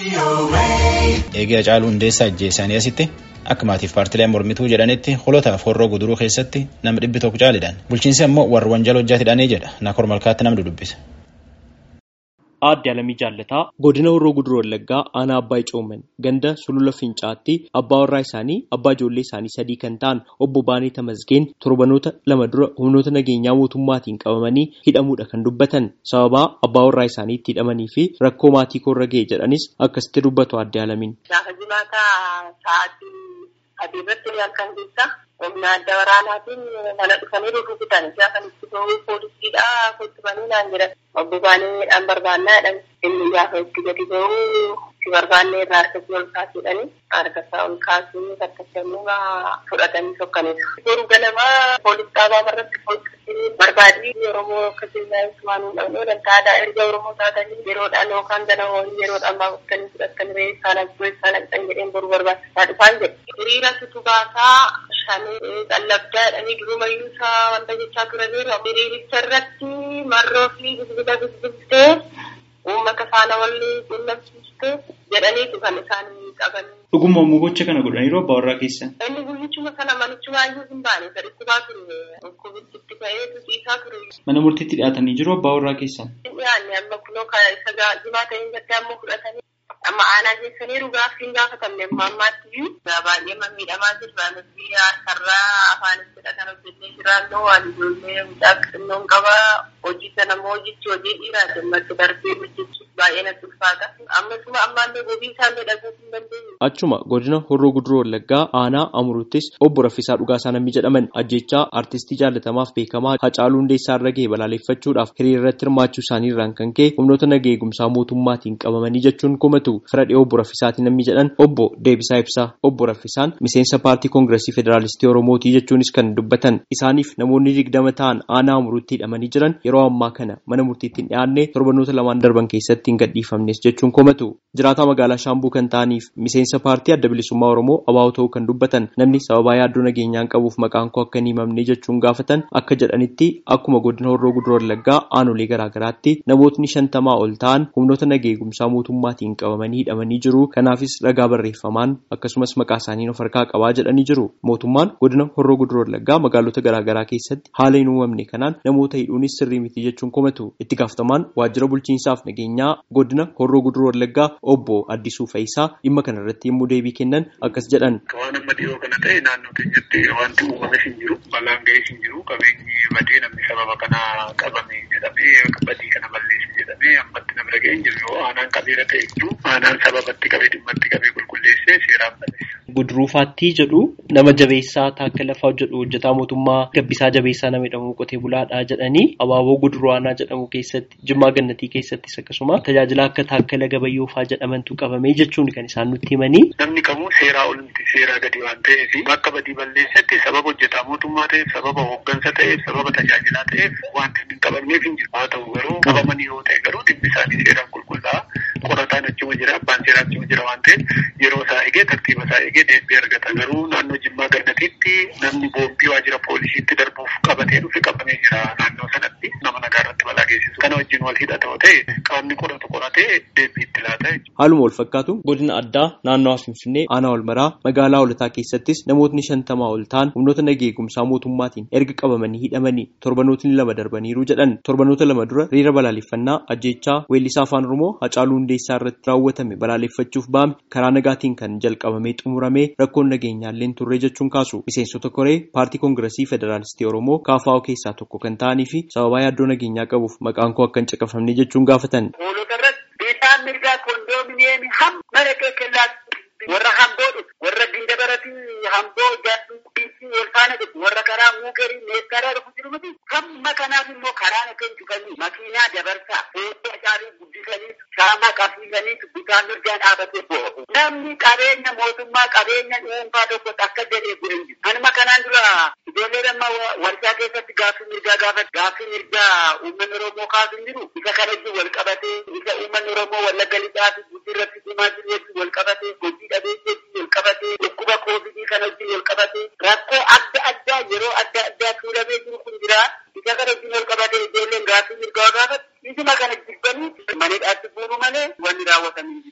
Eegee Hacaaluu Hundeessaa ajjeesanii asitti akka maatiif paartileen mormituu jedhanitti holotaaf horroo guduruu keessatti nama dhibbi tokko caalidhaan bulchiinsi ammoo warra wanjala hojjaatidhaanii jedha naakor malkaatti namni dubbisa. Aadde Alamii Jaallataa godina Horroo Guduruu Wallaggaa aanaa Abbaa Icooman ganda sulula Fincaatti abbaa warraa isaanii abbaa ijoollee isaanii sadii kan ta'an obbo Baanee Tamasgeen torbanoota lama dura humnoota nageenyaa mootummaatiin qabamanii hidhamuudha kan dubbatan sababaa abbaa warraa isaanii itti hidhamanii fi rakkoo maatii koorra ga'e jedhanis akkasitti dubbatu Aadde Alamiin. Gaafa jimaataa sa'aatii adii irratti halkan keessa humna adda waraanaatiin mana dhufanii rukutan gaafa itti ba'uu poolisiidha kuttubanii naan jedhan obbo Baanee dhaan barbaannaa jedhan inni gaafa itti gadi ba'uu si barbaannee irraa harkatti ol kaasuudhani harka isaa ol kaasuu harkatti ammoo fudhatanii sokkaniiru. Yeroo ganamaa poolis dhaabaa irratti poolisii barbaadii Oromoo akka seenaa waan hin dhabne dantaadha erga Oromoo taatanii yeroodhaan yookaan gana horii yeroodhaan baafutanii fudhatanii re'ee isaan abboo isaan haqxan jedheen boru barbaachisaa dhufaan jedhe. Hiriira situ baasaa shanii qallabdaa jedhanii durumayyuu isaa wanta jechaa turaniiru. Hiriiricha irratti marroo fi bilbila bilbiltee uummata faana wal quunnamsiistee jedhaniitu kan isaan qaban. Dhuguma immoo gocha kana godhaniiru abbaa warraa keessa. Inni guyyichuma sana manichuma iyyuu hin baane saditti baa ture dhukkubitti ba'ee tusiisaa ture. Mana murtiitti dhiyaatanii jiru abbaa warraa keessa. Dhiyaanne amma kunoo isa jimaa ta'een gaddaa ammoo fudhatanii amma aanaa keessanii dhugaaf hin gaafatamne amma ammaatti iyyuu baay'ee miidhamaa jirra nuti harkarraa afaanis kan hojjennee jiraannu waan ijoollee mucaa xinnoon qaba hojii sana immoo hojichi hojii dhiiraa dammatti darbee hojjechuuf baay'ee natti ulfaata ammasuma ammaallee gobii isaallee dhaguu hin dandeenye. Achuma godina Horroo Guduroo Wallaggaa aanaa Amuruuttis obbo Raffisaa Dhugaasaa namni jedhaman ajjechaa artistii jaallatamaaf beekamaa Hacaaluu Hundeessaa irra ga'e balaaleffachuudhaaf hiriira irratti hirmaachuu isaanii irraan kan ka'e humnoota nagaa eegumsaa mootummaatiin qabamanii jechuun komatu fira dhiyoo obbo Raffisaatiin namni jedhan obbo Deebisaa Ibsaa obbo Raffisaan miseensa paartii koongiresii federaalistii Oromootii jechuunis kan dubbatan isaaniif namoonni digdama ta'an aanaa Amuruutti hidhamanii jiran yeroo ammaa kana mana murtiitti hin dhiyaanne torbanoota lamaan darban keessatti hin gadhiifamnes jechuun komatu jiraataa magaalaa Shaambuu kan ta'aniif miseensa paartii adda bilisummaa Oromoo abaa'oo ta'uu kan dubbatan namni sababaa yaaddoo nageenyaan qabuuf maqaan koo akka hin himamne jechuun gaafatan akka jedhanitti akkuma godina Horroo Guduroo Wallaggaa aanolee garaagaraatti namootni shantamaa ol ta'an humnoota nagaa eegumsaa mootummaatiin qabamanii hidhamanii jiru kanaafis ragaa barreeffamaan akkasumas maqaa isaanii of harkaa qabaa jedhanii jiru mootummaan godina Horroo Guduroo Wallaggaa magaalota garaagaraa keessatti haala hin uumamne kanaan namoota hidhuunis sirrii miti jechuun komatu itti gaafatamaan waajjira bulchiinsaaf nageenyaa godina Horroo Guduroo Wallaggaa obbo Addisuu Fayisaa dhimma kana irratti yommuu deebii kennan akkas jedhan. Waan amma dhiyoo kana ta'e naannoo keenyatti wanti uumame hin jiru balaan ga'ee hin jiru qabeenyi badee namni sababa kana qabame jedhamee badii kana balleesse jedhamee ammatti nama ga'ee hin jiru yoo aanaan qabeera ta'e jiru aanaan sababatti qabee dhimmatti qabee qulqulleessee seeraan balleessa. Guduruufaattii jedhu nama jabeessaa taakka lafaa jedhu hojjetaa mootummaa gabbisaa jabeessaa nama jedhamu qotee bulaadhaa jedhanii abaaboo guduruu aanaa jedhamu keessatti jimmaa gannatii keessattis akkasuma tajaajila akka taakkala gabayyoofaa jedhamantu qabamee jechuun kan isaan nutti himanii. Namni kamuu seeraa olimti seeraa gadi waan ta'eef bakka badii balleessatti sababa hojjetaa mootummaa ta'eef sababa hooggansa ta'eef sababa tajaajilaa ta'eef wanti hin qabamneef hin jiru haa ta'u garuu qabamanii yoo ta'e garuu dhimmi isaanii seeraan qulqullaa'aa qorataan achuma jira abbaan seeraa achuma jira waan ta'eef yeroo isaa eegee tartiiba isaa eegee deebii argata garuu naannoo jimmaa gannatiitti namni boombii waajjira poolisiitti darbuuf qabatee dhufe qabamee jira naannoo sanatti nama nagaa irratti balaa geessisu kana wajjin wal hidhata yoo ta'e qaamni qoratu qoratee deebii itti laata Haaluma wal fakkaatu godina addaa naannoo Finfinnee aanaa Olmaraa magaalaa Holataa keessattis namootni shantamaa ol ta'an humnoota nagaa eegumsaa mootummaatiin erga qabamanii hidhamanii torbanootni lama darbaniiru jedhan torbanoota lama dura hiriira balaaleffannaa ajjeechaa weellisaa afaan Oromoo Hacaaluu Hundeessaa irratti raawwatame balaaleffachuuf ba'ame karaa nagaatiin kan jalqabamee xumuramee rakkoon nageenyaallee turre jechuun kaasu miseensota koree paartii koongiresii federaalistii Oromoo KFO keessaa tokko kan ta'anii fi sababaa yaaddoo nageenyaa qabuuf maqaan koo akka hin caqafamne jechuun gaafatan. Isaan mirgaa koondoomineemii hamma dhaqee kellaatti warra hamboo dhufu warra gindabarati hamboo jaalluu biifii wal faana dhufu warra karaa muukerii meeskaaraa dhufu jiru miti hamma kanaaf immoo karaan akka hin cufanii makiinaa dabarsaa fuuldura isaanii guddisanii shaamaa qabsiisanii bitaan mirgaan dhaabatee bo'o. Namni qabeenya mootummaa qabeenya dhuunfaa tokkos akka jedhee gureen jiru. Anuma kanaan dura ijoollee amma warshaa keessatti gaaffii mirgaa gaafatu gaaffii mirgaa uummanni Oromoo kaasu hin jiru. Isa kanatti wal qabatee isa uummanni Oromoo wallagga lixaa fi guddii irratti cimaa jiru jechuun wal qabatee hojii dhabeesseetti wal qabatee dhukkuba koovidii kana wajjin wal qabatee rakkoo adda addaa yeroo adda addaa tuulamee jiru kun jira. Isa kana wajjin wal qabatee ijoolleen gaaffii mirgaa gaafatu. Isuma kana jibbanii manidhaatti buunu malee wanni raawwatamu hin jiru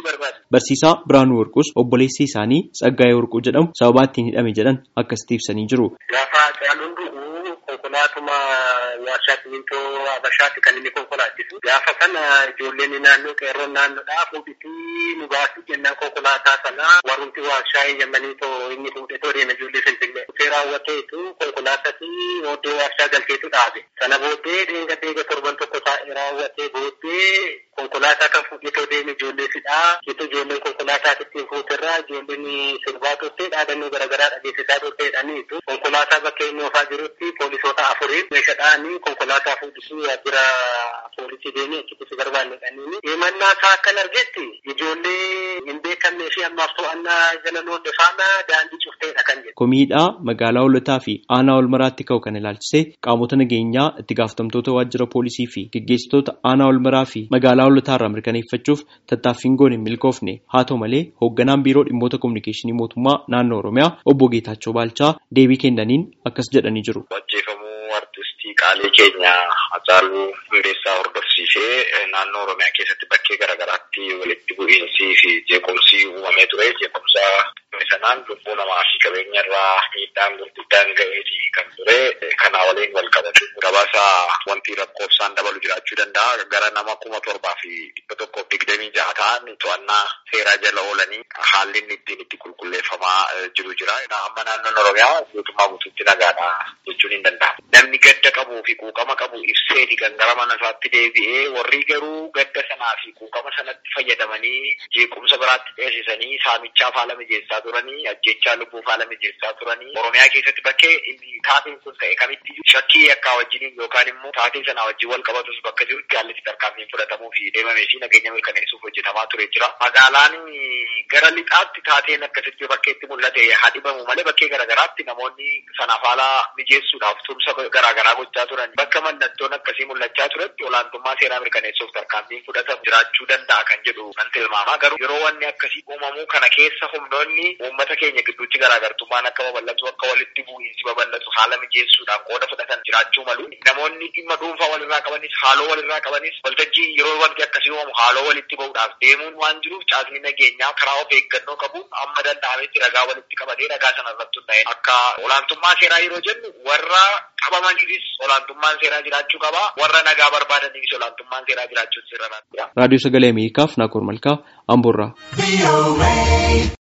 barbaada. Barsiisaa Biraanuu Warquus obboleessi isaanii Tsaggaayee Warquu jedhamu sababaa ittiin hidhame jedhan akkasitti ibsanii jiru. Gaafa caaluun dhugu konkolaatuma warshaa simintoo Habashaatti kan inni konkolaachisu. Gaafa sana ijoolleen naannoo qeerroon naannoodhaa fuudhitii nu baasuu jennaan konkolaataa sana warrumti warshaa eeyyamanii too inni fuudhee too deema ijoollee Finfinnee. Dhufee raawwateetu konkolaatatti oddoo warshaa galcheetu dhaabe. Sana booddee deega deega torban tokko taa'ee raawwatee booddee konkolaataa kan fuudhee too deeme ijoollee fidhaa. Jecha ijoolleen konkolaataa ittiin fuuterraa ijoolleen sirbaa turtee dhaadannoo garaagaraa dhageessisaa turteedhaniitu konkolaataa bakka inni oofaa jirutti poolisoota afuriin meeshaadhaan konkolaataa fuudhisuu waajjira poolisii deemee achitti si barbaannedhaniini. Himannaa isaa akkan argetti ijoollee hin beekamnee fi ammaaf to'annaa jala loonde faana daandii cufteedha kan jedhu. Komiidhaa magaalaa Hoolotaa fi aanaa Olmaraatti ka'u kan ilaalchisee qaamota nageenyaa itti gaafatamtoota waajjira poolisii fi geggeessitoota aanaa Olmaraa fi magaalaa Hoolotaa irraa mirkaneeffachuuf tattaaffiin goone hin milkoofne haa ta'u malee hoogganaan biiroo dhimmoota kominikeeshinii mootummaa naannoo Oromiyaa obbo Geetaachoo Baalchaa deebii kennaniin akkas jedhanii jiru. Ajjeefamuu artistii qaalii keenya Hacaaluu Hundeessaa hordofsiisee naannoo Oromiyaa keessatti bakkee garaagaraatti walitti bu'iinsii fi jeequmsi uumamee ture. Jeequmsa sanaan lubbuu namaa fi qabeenya irraa miidhaan gurguddaan ga'eetii kan ture. Kanaa waliin wal qabatu gabaasa wanti lakkoofsaan dabalu jiraachuu danda'a. Gara nama kuma torbaa fi dhibba tokkoof digdamii jaha ta'an to'annaa seeraa jala oolanii haalli inni ittiin itti qulqulleeffamaa jiru jira. Amma naannoon Oromiyaa guutummaa guutuutti nagaadha jechuun hin danda'amu. Namni gadda qabuu fi quuqama qabu ibseeti kan gara mana isaatti deebi'ee warri garuu gadda sanaa fi quuqama sanatti fayyadamanii jeequmsa biraatti dheessisanii saamichaaf haala mijeessaa turanii ajjechaa lubbuuf haala mijeessaa turanii Oromiyaa keessatti bakkee inni taateen kun ta'e kamitti shakkii akka wajjiniin yookaan immoo taateen sanaa wajjin wal qabatus bakka jirutti haalli tarkaanfiin fudhatamuu fi deemamee fi nageenya mirkaneessuuf hojjetamaa ture jira. Magaalaan gara lixaatti taateen akkasitti bakkeetti mul'ate hadibamu malee bakkee garaagaraatti namoonni sanaaf haala mijeessuudhaaf tumsa garaagaraa gochaa turan bakka mallattoon akkasii mul'achaa turetti olaantummaa seeraa mirkaneessuuf tarkaanfiin fudhatamu jiraachuu danda'a kan jedhu nan tilmaama garuu yeroo wanni akkasii uumamuu kana keessa humnoonni uummata keenya gidduutti garaagartummaan akka babal'atu akka walitti bu'iinsi babal'atu haala mijeessuudhaan qooda fudhatan jiraachuu malu namoonni dhimma dhuunfaa walirraa qabanis haaloo walirraa qabanis waltajjii yeroo wanti akkasii uumamu haaloo walitti ba'uudhaaf deemuun waan jiruuf caasni nageenyaa karaa of eeggannoo qabuun amma danda'ametti ragaa walitti qabatee ragaa sana irratti hundaa'e akka olaantummaa seeraa yeroo jennu warra qabamaniifis olaantummaan seeraa jiraachuu qaba warra nagaa barbaadaniifis olaantummaan seeraa jiraachuu sirra Raadiyoo Sagalee Ameerikaaf Naakoor Malkaa Amboorraa.